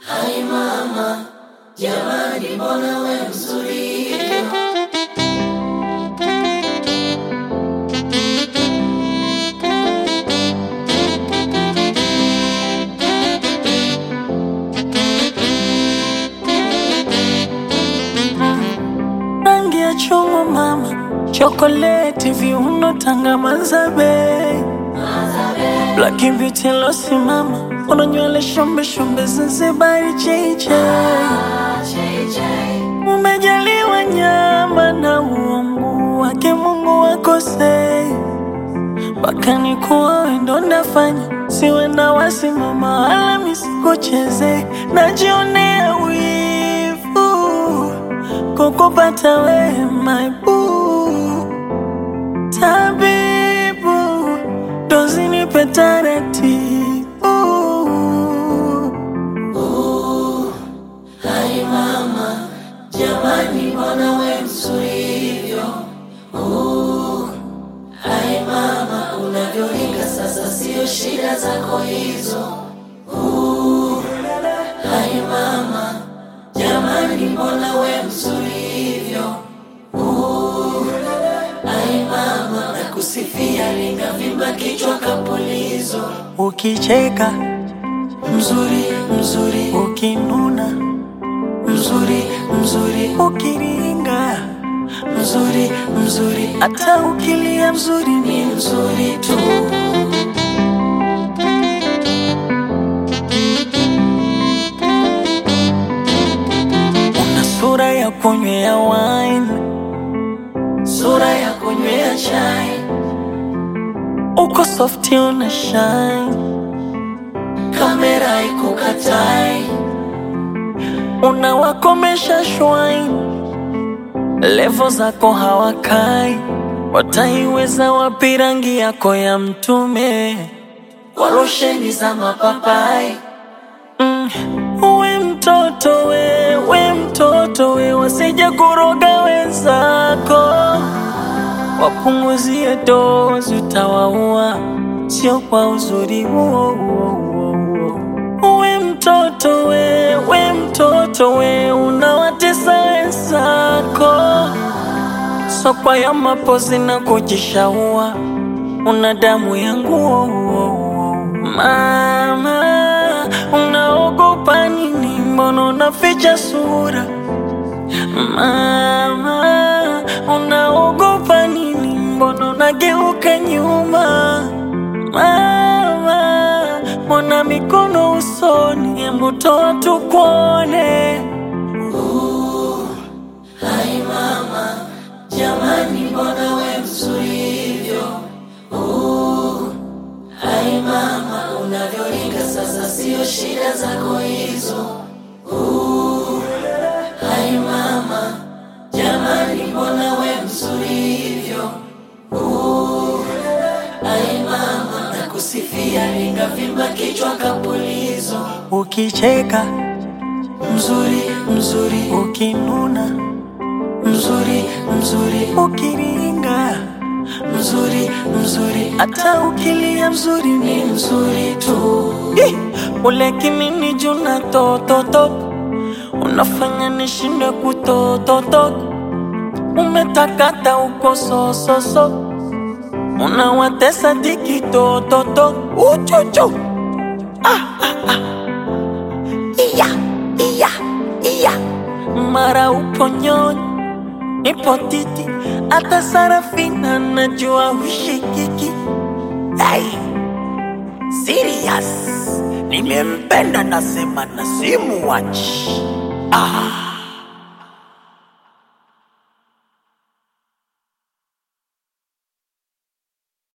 Hai mama, jamani, mbona we mzuri hivyo? rangi ya chungwa mama, chokoleti, viuno, tanga, mazabe, black beauty losi mama, una nywele shombe shombe, Zanzibari cheche, umejaliwa nyama na uungu wake Mungu wakosei mpaka nikuwa wendo ndafanya siwe na wasimama wala misikucheze, najionea wivu kukupata we my boo, tabibu dozi nipe taratibu Hai mama, jamani, mbona we mzuri hivyo? Uh, Hai mama, unavyoringa sasa, sio shida zako hizo. Uh, Hai mama, jamani, mbona we mzuri hivyo? Uh, Hai mama, nakusifia, linavimba kichwa kapulizo. ukicheka Mzuri, mzuri, ukinuna mzuri, mzuri, ukiringa mzuri, mzuri, hata ukilia mzuri ni ni mzuri tu. una sura ya kunywea wine Sura ya kunywea chai, uko softi una shine kamera ikukatai, unawakomesha shwine levo zako hawakai wataiweza wapi rangi yako ya mtume kwa losheni za mapapai. mm. we mtoto we we mtoto we wasije kuroga wenzako wapunguzie dozi utawaua sio kwa uzuri huo huo huo huo. we mtoto we we mtoto we unawatesa wenzako sokwa ya mapozi na kujishaua una damu ya nguo mama unaogopa nini mbona unaficha sura mama unaogopa nini mbona unageuka nyuma mama mbona mikono usoni hebu toa tukuone Hai mama, jamani, mbona we mzuri hivyo? Uh, Hai mama, unavyoringa sasa, sio shida zako hizo. Uh, Hai mama, jamani, mbona we mzuri hivyo? Uh, Hai mama, nakusifia, lingavimba kichwa kapulizo. ukicheka Mzuri, mzuri, ukinuna mzuri, mzuri, ukiringa mzuri, mzuri, hata ukilia mzuri ni ni mzuri tu. Ih, ule kimini juna tototo unafanya nishinde kutototo umetakata uko sososo unawatesa diki tototo uchuchu ah, ah, ah. iya iya iya mara upo nyonyi nipo titi hata sarafina najua ushikiki hey. Serious. Nimempenda nasema na simuwachi. Ah.